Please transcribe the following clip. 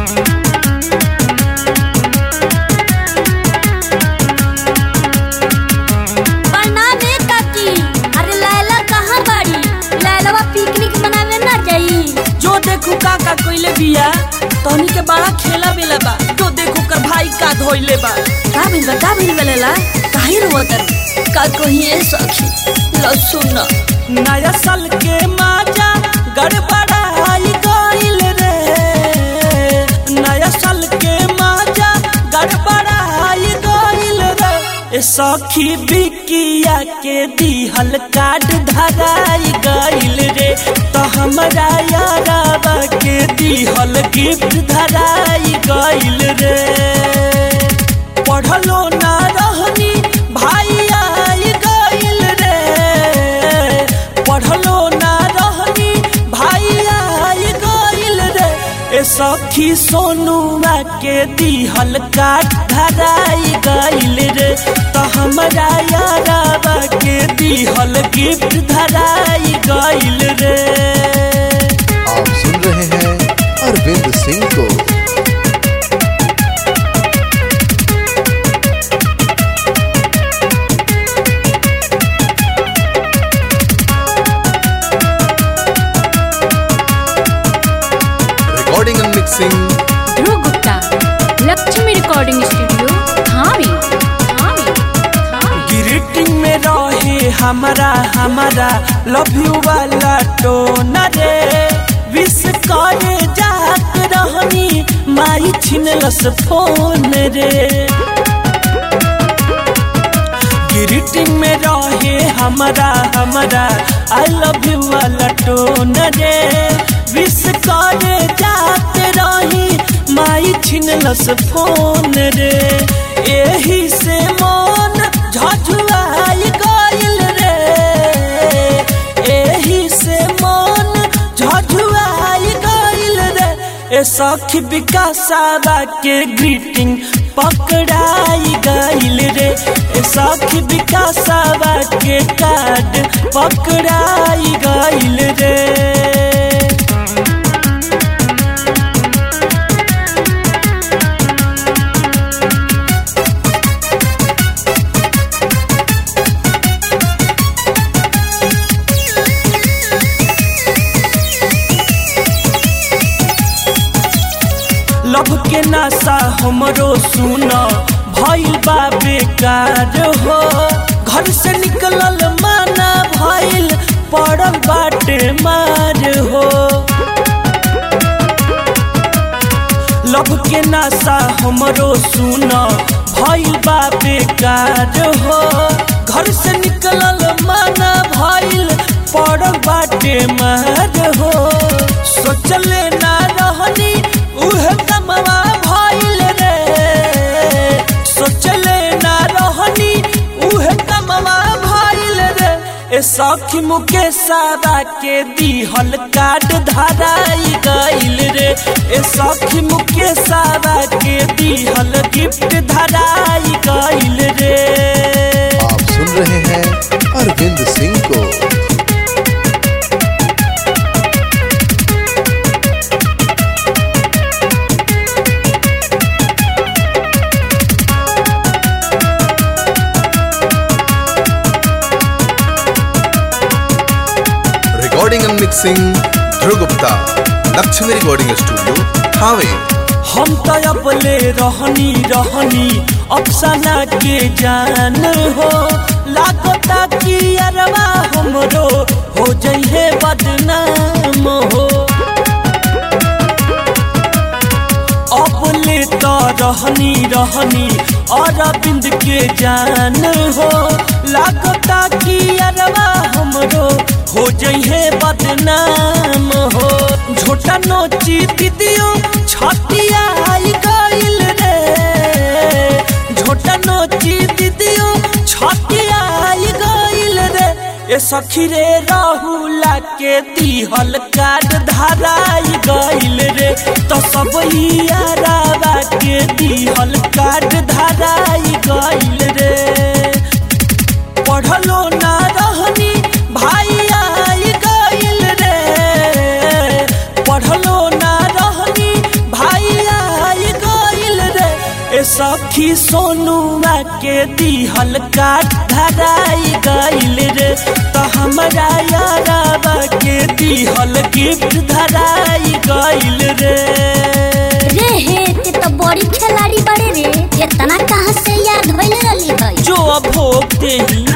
प्रणाम ए काकी अरे लैला कहाँ बाड़ी लैलवा पिकनिक मनावे ना जाई जो देखू का का कोइले बिया तहनी के बड़ा खेला बेला बा जो देखू कर भाई का धोइले बा का भइल बा का भइल बा लेला काहे रोवत का कहिए सखी लो सुन नया साल के माजा गड़बड़ाई गइल रे नया साल के माजा गड़बड़ाई गइल रे ए सखी बिकिया के दिहल कार्ड धराई गइल रे तो हमरा याराबा के दिहल गिफ्ट धराई गइल रे पढ़लो ना रहनी भाई आई गइल रे पढ़लो ना रहनी भाई आई गइल रे ए सखी सोनुआ के दिहल काट धराई गइल रे तो हमरा याराबा के दिहल गिफ्ट धराई गइल रे आप सुन रहे हैं अरविंद सिंह को recording and mixing Dhruv Gupta Lakshmi recording studio Thawe Thawe Thawe greeting में रहे हमारा हमारा लव यू वाला टोन रे विश करे जात रहनी माई छिनलस फोन रे ग्रीटिंग में रहे हमारा हमारा आई लव यू वाला टोन रे विश करे जात रही माई छिनलस फोन रे एही से मन झझुआई गइल रे एही से मन झझुआई गइल रे ए सखी विकासाबा के ग्रीटिंग पकड़ाई गइल रे ए सखी विकासाबा के कार्ड पकड़ाई गइल रे लभ के नासा हमरो सुन भइल बा बेकार हो घर से निकलल माना भइल पड़ल बाटे मार हो लभ के नासा हमरो सुन भइल बा बेकार हो घर से निकलल माना भइल पड़ल बाटे मार हो सोचले ना रहनी उहे कमवा भइल रे सोचले ना रहनी उहे कमवा भइल रे ए सखी मुके सारा के दिहल कार्ड धराई गइल रे ए सखी मुके सारा के दिहल गिफ्ट धराई गइल रे आप सुन रहे हैं अरविंद सिंह को recording and mixing Dhruv Gupta Lakshmi recording studio Thawe हम तो अपले रहनी रहनी अफसाना के जान हो लागता कि अरवा हमरो हो जइहे बदनाम हो अपले तो रहनी रहनी अरविंद के जान हो लागता कि अरवा हमरो हो जइहे बदनाम हो झोटा नोची दीदियो छतिया आई गइल रे झोटा नोची दीदियो छतिया आई गइल रे ए सखी रे राहुला के दिहल कार्ड धराई गइल रे तो सब यारावा के दिहल कार्ड धराई गइल रे पढ़लो ना रहनी भाई आई गइल रे पढ़लो ना रहनी भाई सखी सोनुआ के दिहल काट धराई गइल रे तो हमरा याराबा के दिहल गिफ्ट धराई गइल रे रे हे ते तो बड़ी खिलाड़ी बड़े रे इतना कहाँ से याद होइल रही है जो भोग देही